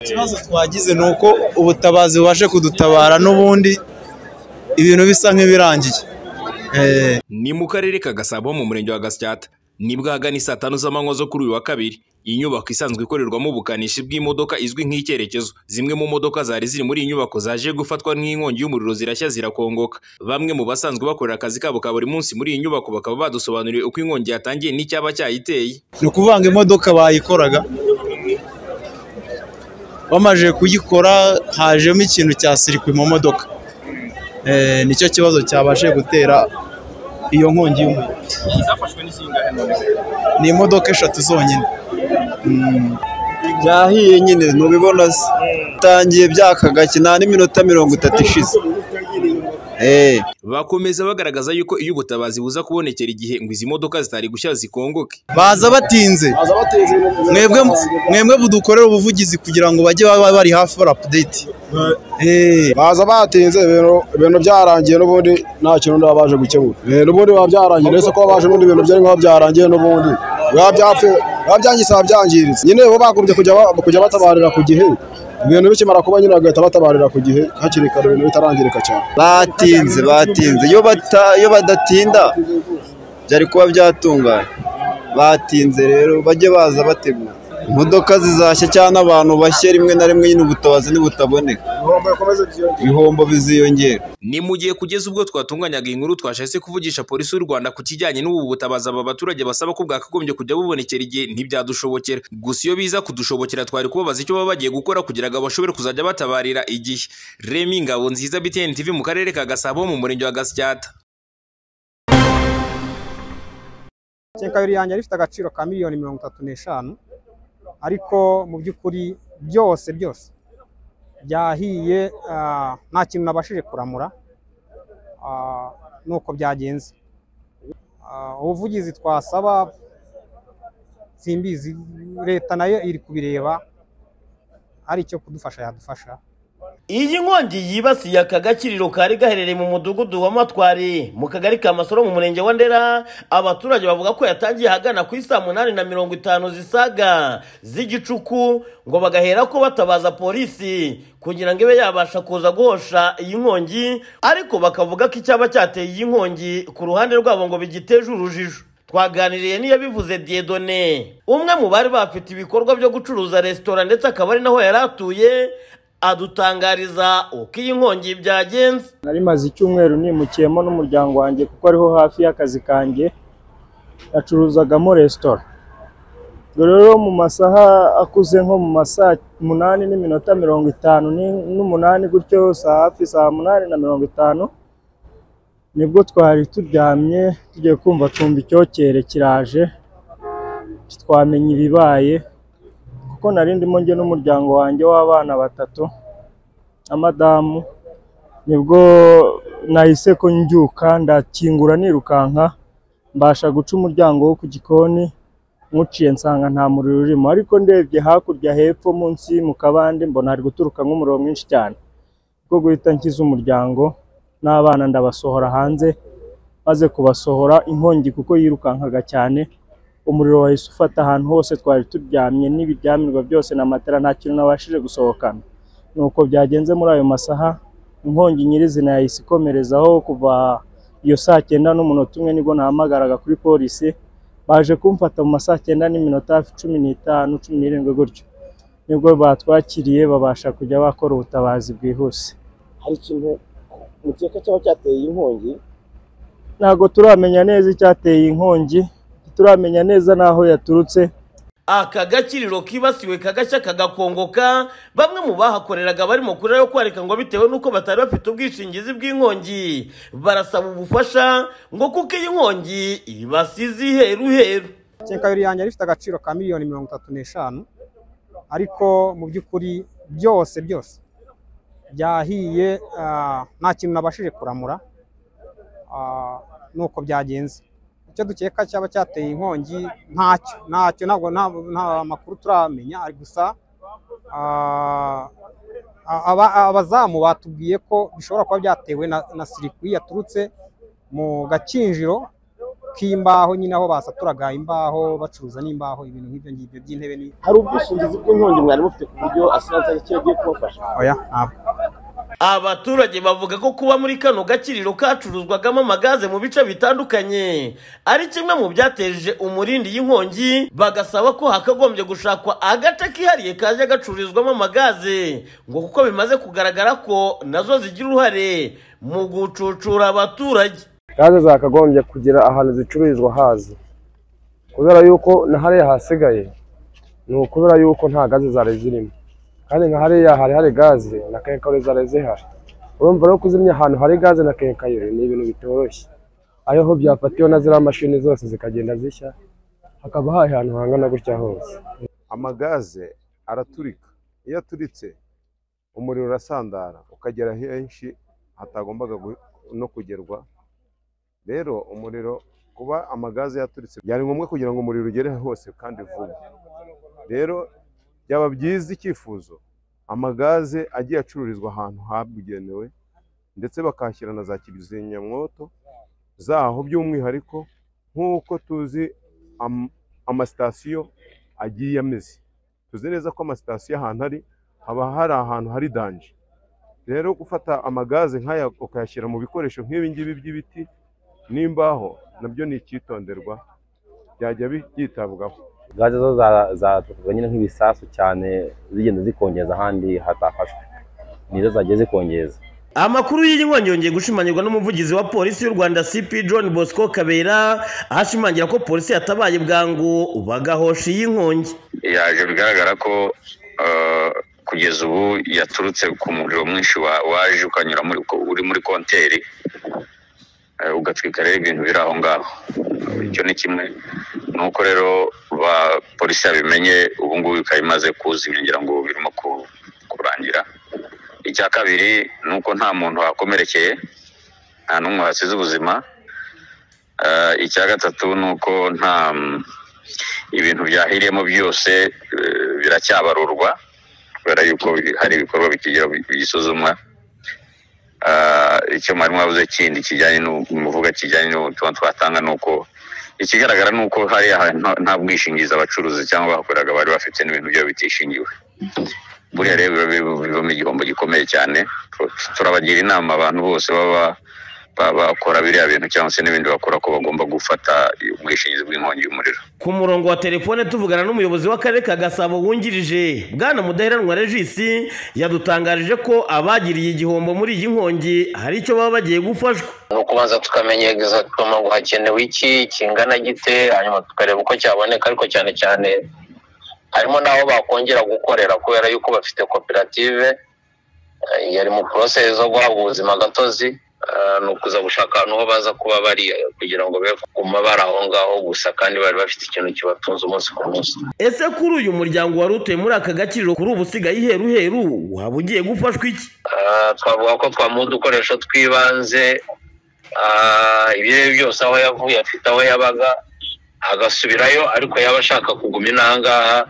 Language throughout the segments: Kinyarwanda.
Ikibazo twagize ni uko ubutabazi bubashe kudutabara n'ubundi ibintu bisa nk'ibirangiye. ni mu karere ka gasabo mu murenge wa gasyata nibwo ahagana isaa tanu z'amanywa zo kuri uyu wa kabiri iyi nyubako isanzwe ikorerwamo ubukanishi bw'imodoka izwi nk'icyerekezo zimwe mu modoka zari ziri muri iyi nyubako zaje gufatwa n'inkongi y'umuriro zirashya zirakongoka bamwe mu basanzwe bakorera akazi kabo ka buri munsi muri iyi nyubako bakaba badusobanuriye uko inkongi yatangiye n'icyaba cyayiteye Ni ukuvuga ngo imodoka bayikoraga bamaze kuyikora hajemo ikintu cya sirikwi mu modoka. Eh, Nicyo kibazo cyabashije gutera iyo nkongi y'umuriro. zafashwe n'isingahe Ni imodoka eshatu zonyine. byahiye nyine ntubibona se bitangiye byaka gake nta n'iminota mirongo itatu ishize Eh, bakomeza bagaragaza yuko iyo ubutabazi buza kubonekera igihe ngo izi modoka zitari gushya zikongoke Baza batinze. Mwebwe mwebwe budukorera ubuvugizi kugira ngo bajye baba bari hafi bari update. Eh. baza batinze ibintu ibintu byarangiye n'ubundi nta kintu baba baje gukemura Eh, n'ubundi biba byarangiye uretse ko baje n'ubundi ibintu byari nk'aho byarangiye n'ubundi biba byapfuye biba byangiritse biba byangiritse nyine bo bagombye kujya ba- kujya batabarira ku gihe ibintu bikimara kuba nyine bagahita batabarira ku gihe hakiri kare ibintu bitarangirika cyane batinze batinze iyo bata iyo badatinda byari kuba byatungana batinze rero bajye baza bategura imodoka zizashya cyangwa abantu bashye rimwe na rimwe nyine ubutabazi nibutaboneka ibihombo biziyongera ni mu gihe kugeza ubwo twatunganyaga iyi nkuru twashahise kuvugisha polisi y'u rwanda ku kijyanye n'ubu butabaza aba baturage basaba ko bwakagombye kujya bubonekera igihe ntibyadushobokera gusa iyo biza kudushobokera twari kubabaza icyo baba bagiye gukora kugira ngo bashobore kuzajya batabarira igihe remi ngabo nziza btn tv mu karere ka gasabo mu murenge wa gasyata kenkayori yanjye yari ifite agaciro ka miliyoni mirongo itatu n'eshanu ariko mu by'ukuri byose byose byahiye ah, nta kintu nabashije kuramura ah, nuko byagenze Ah, ubuvugizi twasaba simbizi leta nayo iri kubireba hari icyo kudufasha yadufasha Iyi nkongi yibasiye aka gakiriro kari gaherereye mu mudugudu wa Matwari mu kagari ka Masoro mu murenge wa Ndera abaturage bavuga ko yatangiye ahagana ku isaa munani na mirongo itanu zisaga z'igicuku ngo bagahera ko batabaza polisi kugira ngo ibe yabasha kuza guhosha iyi nkongi ariko bakavuga ko icyaba cyateye iyi nkongi ku ruhande rwabo ngo bigiteje urujijo twaganiriye n'iyabivuze Diedone umwe mu bari bafite ibikorwa byo gucuruza resitora ndetse akaba ari naho yari atuye adutangariza uko iyi nkongi byagenze nari maze icyumweru nimukiyemo n'umuryango wanjye kuko ariho hafi y'akazi kanjye yacuruzagamo resitora ubwo rero mu masaha akuze nko mu masaha umunani n'iminota mirongo itanu ni- n'umunani gutyo saa hafi saa munani na mirongo itanu nibwo twari turyamye tugiye kumva twumva icyokere kiraje twamenya ibibaye kuko nari ndimo njye n'umuryango wanjye w'abana batatu na madamu nibwo nahise ko ndyuka ndakingura nirukanka mbasha guca umuryango wo ku gikoni nywuciye nsanga nta muriro urimo ariko ndebye hakurya hepfo munsi mu kabande mbona hari guturuka nk'umuriro mwinshi cyane bwo guhita nkiza umuryango n'abana ndabasohora hanze maze kubasohora inkongi kuko yirukankaga cyane umuriro wahise ufata ahantu hose twari turyamye n'ibiryamirwa byose na matera nta kintu nabashije gusohokana nuko byagenze muri ayo masaha inkongi nyirizina yahise ikomerezaho kuva iyo saa cyenda n'umunota umwe nibwo nahamagaraga kuri polisi baje kumfata mu ma saa cyenda n'iminota hafi cumi n'itanu cumi n'irindwi gutyo nibwo batwakiriye babasha kujya bakora ubutabazi bwihuse hari ikintu mukeka cyaba cyateye iyi nkongi ntabwo turamenya neza icyateye inkongi turamenya neza n'aho yaturutse aka gakiriro kibasiwe kagashya kagakongoka bamwe mu bahakoreraga barimo kurira yo kwarika ngo bitewe n'uko batari bafite ubwishingizi bw'inkongi barasaba ubufasha ngo kuko iyi nkongi ibasize iheruheru kenkayori yanjye yari ifite agaciro ka miliyoni mirongo itatu n'eshanu ariko mu by'ukuri byose byose byahiye ah, nta kintu nabashije kuramura ah, nuko byagenze icyo dukeka cyaba cyateye inkongi ntacyo ntacyo ntabwo nta- nta makuru turamenya ari gusa ah, aba- abazamu batubwiye ko bishobora kuba byatewe na na sirikwi yaturutse mu gakinjiro k'imbaho nyine aho basaturaga imbaho bacuruza n'imbaho ibintu nk'ibyo ngibyo by'intebe ni hari ubwishingizi bw'inkongi mwari mufite ku buryo asiranse agaciro agiye kubafasha oya ntabwo Abaturage bavuga ko kuba muri kano gakiriro kacuruzwagamo amagaze mu bice bitandukanye ari kimwe mu byateje umurindi y'inkongi bagasaba ko hakagombye gushakwa agace kihariye kaje gacururizwamo amagaze ngo kuko bimaze kugaragara ko nazo zigira uruhare mu gucucura abaturage gaze zakagombye kugira ahantu zicururizwa hazi kubera yuko na hariya hasigaye ni ukubera yuko nta gaze zari zirimo kandi nka hariya hari hari gaze na kenkayori zari zihari urumva rero kuzimya ahantu hari gaze na kenkayori ni ibintu bitoroshye aho byafatiwe na ziriya mashini zose zikagenda zishya hakaba hari ahantu hangana gutya hose amagaze araturika iyo aturitse umuriro urasandara ukagera henshi hatagombaga gu- no kugerwa rero umuriro kuba amagaze yaturitse byari ngombwa kugira ngo umuriro ugere hose kandi vuba rero byaba byiza icyifuzo amagaze agiye acururizwa ahantu habugenewe ndetse bakahashyira na za kizimyamwoto zaho by'umwihariko nk'uko tuzi am- amasitasiyo agiye ameze tuzi neza ko amasitasiyo ahantu ari haba hari ahantu hari danje rero gufata amagaze nk'aya ukayashyira mu bikoresho nk'ibi ngibi by'ibiti n'imbaho nabyo ni icyitonderwa byajya bi- byitabwaho gaze zo za- zatukaga nyine nk'ibisasu cyane zigenda zikongeza ahandi hatafashwe nizo zagiye zikongeza Amakuru y'iyi nkongi yongeye gushimangirwa n'umuvugizi wa polisi y'u Rwanda CP John Bosco Kabera ashimangira ko polisi yatabaye bwangu bagahosha iyi nkongi. yaje bigaragara ko eh, kugeza ubu yaturutse ku muriro mwinshi wa- waje ukanyura muri, uri muri konteri eh, ugatwika rero ibintu biri aho ngaho icyo ni kimwe ni uko rero ba polisi yabimenye ubu ngubu ikaba imaze kuzimya ngira ngo birimo ku- kurangira icya kabiri ni uko nta muntu wakomerekeye nta n'umwe wasize ubuzima Eh, icya gatatu ni uko nta ibintu byahiriyemo byose eh, biracyabarurwa kubera yuko hari ibikorwa bikigira bisuzumwa Ah, icyo mwarimu wavuze kindi kijyanye n'u- muvuga kijyanye n'ubutumwa twatanga ni uko ikigaragara ni uko hariya hantu nta- nta bwishingizi abacuruzi cyangwa abakoreraga bari bafite n'ibintu byabo bitishingiwe buriya rero biba- biba- bivamo igihombo gikomeye cyane Tu- turabagira inama abantu bose baba baba bakora biriya bintu cyangwa se n'ibindi bakora ko bagomba gufata ubwishingizi bw'inkongi y'umuriro Ku murongo wa telefone tuvugana n'umuyobozi w'akarere ka Gasabo wungirije Bwana Mudaheranwa Regis yadutangarije ko abagiriye igihombo muri iyi nkongi hari icyo baba bagiye gufashwa. ni ukubanza tukamenya egizagitoma ngo hakenewe iki kingana gite hanyuma tukareba uko cyaboneka ariko cyane cyane harimo n'aho bakongera gukorera kubera yuko bafite koperative eh, yari mu porosesi zo guhabwa ubuzima gatozi eh, ni ukuza gushaka ahantu ho baza kuba bari eh, kugira ngo be kuguma bari aho ngaho gusa kandi bari bafite ikintu kibatunze umunsi ku munsi Ese kuri uyu muryango wari utuye muri aka gakiriro kuri ubu usigaye iheruheru waba ugiye gufashwa iki? Ah, twavuga ko twamuha udukoresho tw'ibanze ah, ibyo ari byo byose aho yavuye afite aho yabaga agasubirayo ariko yaba ashaka kuguma inahangaha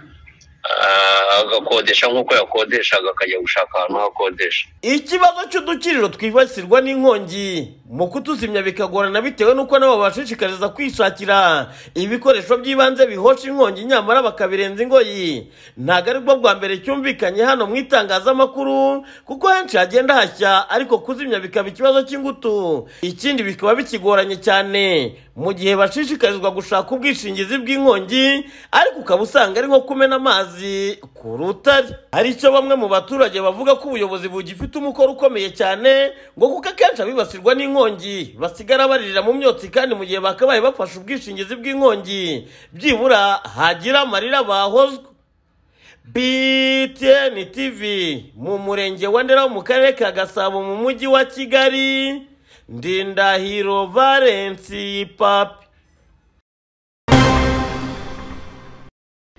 ah, agakodesha nk'uko yakodeshaga akajya gushaka ahantu ho akodesha Ikibazo cy'udukiriro twibasirwa n'inkongi mu kutuzimya bikagorana bitewe n'uko nabo babashishikariza kwishakira ibikoresho by'ibanze bihosha inkongi nyamara bakabirenza ingoyi ntabwo ari bwo bwa mbere cyumvikanye hano mu itangazamakuru kuko henshi hagenda hashya ariko kuzimya bikaba ikibazo cy'ingutu ikindi bikaba bikigoranye cyane mu gihe bashishikarizwa gushaka ubwishingizi bw'inkongi ariko ukaba usanga ari nko kumena amazi ku rutare hari icyo bamwe mu baturage bavuga ko ubuyobozi bugifite umukoro ukomeye cyane ngo kuko akenshi abibasirwa n'inkongi basigara baririra mu myotsi kandi mu gihe bakabaye bafashe ubwishingizi bw'inkongi byibura hagira amarira bahozwa BTN TV mu murenge wa Ndera wo mu karere ka Gasabo mu mujyi wa Kigali Ndindahiro Valence Papi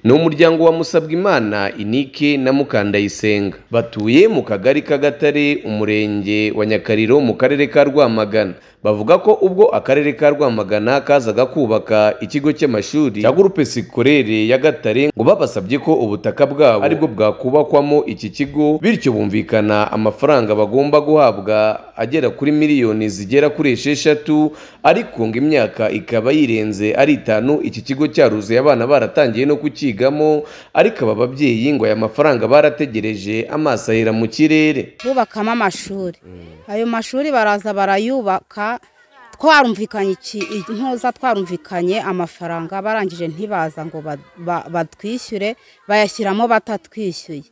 ni umuryango wa Musabwimana Inike na Mukandayisenga batuye mu kagari k'Agatare umurenge wa Nyakariro mu karere ka Rwamagana bavuga ko ubwo akarere ka rwamagana kazaga kubaka ikigo cy'amashuri cya gurupe sikorere ya gatare ngo babasabye ko ubutaka bwabo aribwo bwakubakwamo iki kigo bityo bumvikana amafaranga bagomba guhabwa agera kuri miliyoni zigera kuri esheshatu ariko ngo imyaka ikaba yirenze ari itanu iki kigo cyaruzuye abana baratangiye no kucyigamo ariko aba babyeyi ngo aya mafaranga barategereje amaso ahera mu kirere bubakamo amashuri ayo mashuri baraza barayubaka twarumvikanye iki- intuza twarumvikanye amafaranga barangije ntibaza ngo ba- ba- batwishyure bayashyiramo batatwishyuye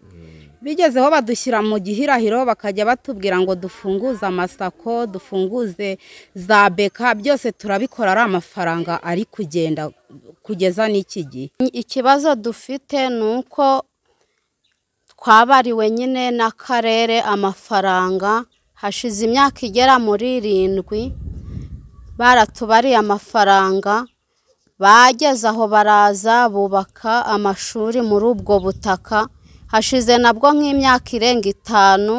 bigezeho badushyira mu gihirahiro bakajya batubwira ngo dufunguze amasako dufunguze za beka byose turabikora ari amafaranga ari kugenda kugeza n'iki gihe ikibazo dufite ni uko twabariwe nyine n'akarere amafaranga hashize imyaka igera muri irindwi baratubariye amafaranga bageze aho baraza bubaka amashuri muri ubwo butaka hashize nabwo nk'imyaka irenga itanu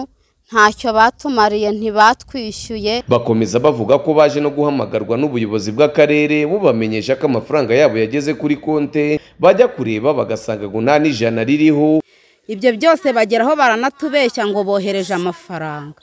ntacyo batumariye ntibatwishyuye bakomeza bavuga ko baje no guhamagarwa n'ubuyobozi bw'akarere bubamenyesha ko amafaranga yabo yageze kuri konte bajya kureba bagasanga ngo nta n'ijana ririho ibyo byose bageraho baranatubeshya ngo bohereje amafaranga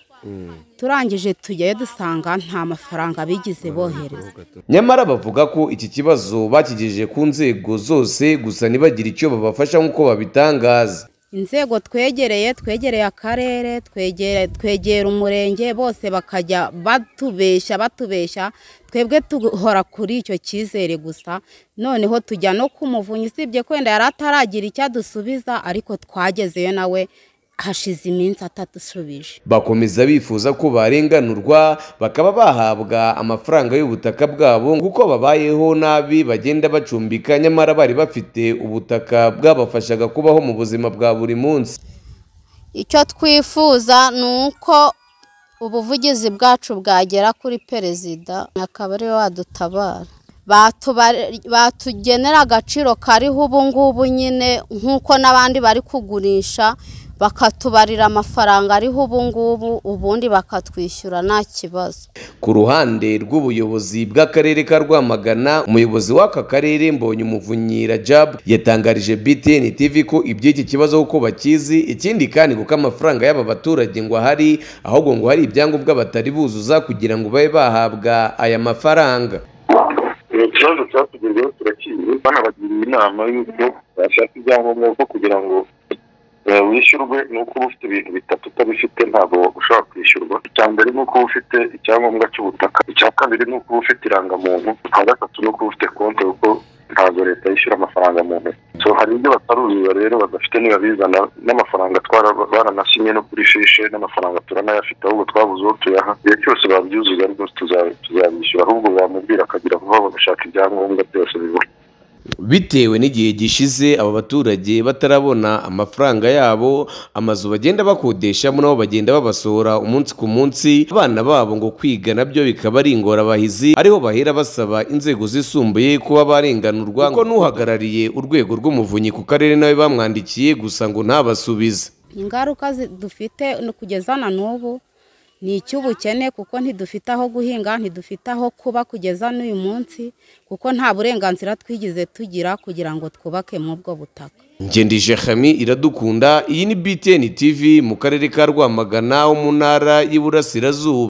turangije tujyayo dusanga nta mafaranga bigeze bohereza nyamara bavuga ko iki kibazo bakigejeje ku nzego zose gusa ntibagire icyo babafasha nk'uko babitangaza inzego twegereye twegereye akarere twegere- twegera umurenge bose bakajya batubeshya batubeshya twebwe duhora kuri icyo cyizere gusa noneho tujya no ku muvunyi usibye kwenda yari ataragira icyo adusubiza ariko twagezeyo nawe hashize iminsi atadusubije bakomeza bifuza ko barenganurwa bakaba bahabwa amafaranga y'ubutaka bwabo kuko babayeho nabi bagenda bacumbika nyamara bari bafite ubutaka bwabafashaga kubaho mu buzima bwa buri munsi icyo twifuza ni uko ubuvugizi bwacu bwagera kuri perezida akaba ariwe wadutabara Batuba- batugenera agaciro kariho ubu ngubu nyine nk'uko n'abandi bari kugurisha bakatubarira amafaranga ariho ubu ngubu ubundi bakatwishyura nta kibazo ku ruhande rw'ubuyobozi bw'akarere ka rwamagana umuyobozi w'aka karere mbonye umuvunyi rajab yatangarije btn tv ko iby'iki kibazo kuko bakizi ikindi kandi kuko amafaranga y'aba baturage ngo ahari ahubwo ngo hari ibyangombwa batari buzuza kugira ngo babe bahabwa aya mafaranga ikibazo cyatugezeho kirakizi banabagiriye inama y'uko bashaka ibyangombwa kuko kugira ngo eh, wishyurwe ni uko uba ufite ibintu bitatu utabifite ntabwo ushobora kwishyurwa icya mbere ni uko uba ufite icyangombwa cy'ubutaka icya kabiri ni uko uba ufite irangamuntu icya gatatu ni uko uba ufite konti kuko ntabwo leta yishyura amafaranga mu ntoki so hari ibyo bataruzura rero badafite ntibabizana n'amafaranga twara baranasimye no kuri shishe n'amafaranga turanayafite ahubwo twabuze uwo tuyaha igihe cyose babyuzuza rero tuza- tuzabishyura ahubwo bamubwira akagira vuba bagashaka ibyangombwa byose bibura bitewe n'igihe gishize aba baturage batarabona amafaranga yabo amazu bagenda bakodeshamo nabo bagenda babasohora umunsi ku munsi abana babo ngo kwiga nabyo bikaba ari ingorabahizi ariho bahera basaba inzego zisumbuye kuba barenganurwa kuko n'uhagarariye urwego rw'umuvunyi ku karere nawe bamwandikiye gusa ngo ntabasubize ingaruka zi- dufite no kugeza na n'ubu ni icy'ubukene kuko ntidufite aho guhinga ntidufite aho kuba kugeza n'uyu munsi kuko nta burenganzira twigize tugira kugira ngo twubake muri ubwo butaka ngendije hami iradukunda iyi ni btn tv mu karere ka rwamagana ho mu ntara y'iburasirazuba